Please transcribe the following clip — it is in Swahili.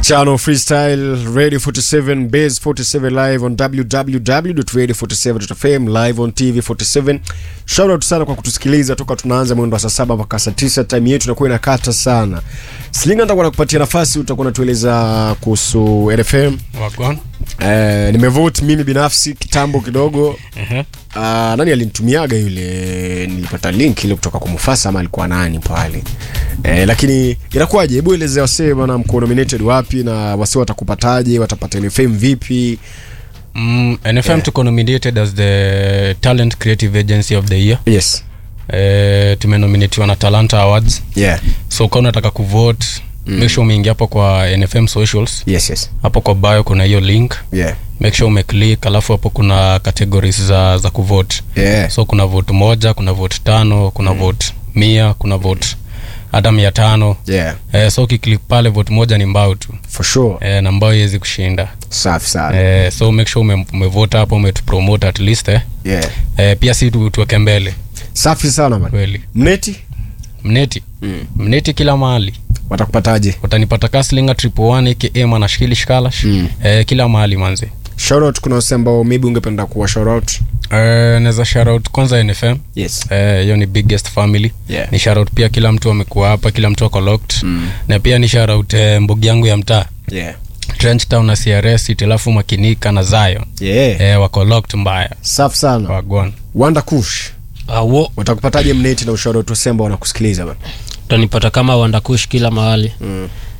Channel Freestyle Radio 47 Base 47 live on www.radio47.fm live on TV 47. Shout out sana kwa kutusikiliza toka tunaanza mwendo wa saa saba mpaka saa tisa. Time yetu inakuwa inakata sana. Slinga, nitakuwa nakupatia nafasi, utakuwa natueleza kuhusu RFM. Wagwan. Eh, nimevote mimi binafsi kitambo kidogo. Ehe. Uh, nani alinitumiaga yule, nilipata link ile kutoka kwa Mufasa ama alikuwa nani pale eh, lakini inakuwaje? Hebu elezea wasee bana, mko nominated wapi na wasee watakupataje? Watapata ile fame vipi? Mm, NFM tuko nominated as the Talent Creative Agency of the Year. Yes, Eh, tumenominatiwa na Talanta Awards. yeah, So kama unataka kuvote, make sure umeingia hapo kwa NFM socials. yes, yes, Hapo kwa bio kuna hiyo link. yeah, Make sure umeclick, alafu hapo kuna categories za za kuvote. yeah, So kuna vote moja, kuna vote tano, kuna vote mia, kuna vote hata mia tano. yeah, Eh, so ukiclick pale vote moja ni mbao tu. for sure. Eh, na mbao iwezi kushinda. Safi sana. Eh, so make sure ume- umevota hapo umetupromote at least eh. Yeah, Eh, pia si tu- tuweke mbele safi sana man. kweli Mneti mneti mneti kila mahali watakupataje? utanipata kaslinga triple one aka manashkili shkalash Mm. eh, kila mahali manzi Shout out, kuna wasee ambao maybe ungependa kuwa shout out. eh, naweza shoutout kwanza nfm Yes. Eh, hiyo ni biggest family Yeah. ni shoutout pia kila mtu amekuwa hapa kila mtu ako locked na pia ni shoutout eh, mbugi yangu ya mtaa Yeah. trench town na crs itilafu makinika na zion Yeah. eh, wako locked mbaya Safi sana. wagwan Wanda Kush. awo Watakupataje mneti na ushauri watu wasee ambao wanakusikiliza bana? utanipata kama wandakush kila mahali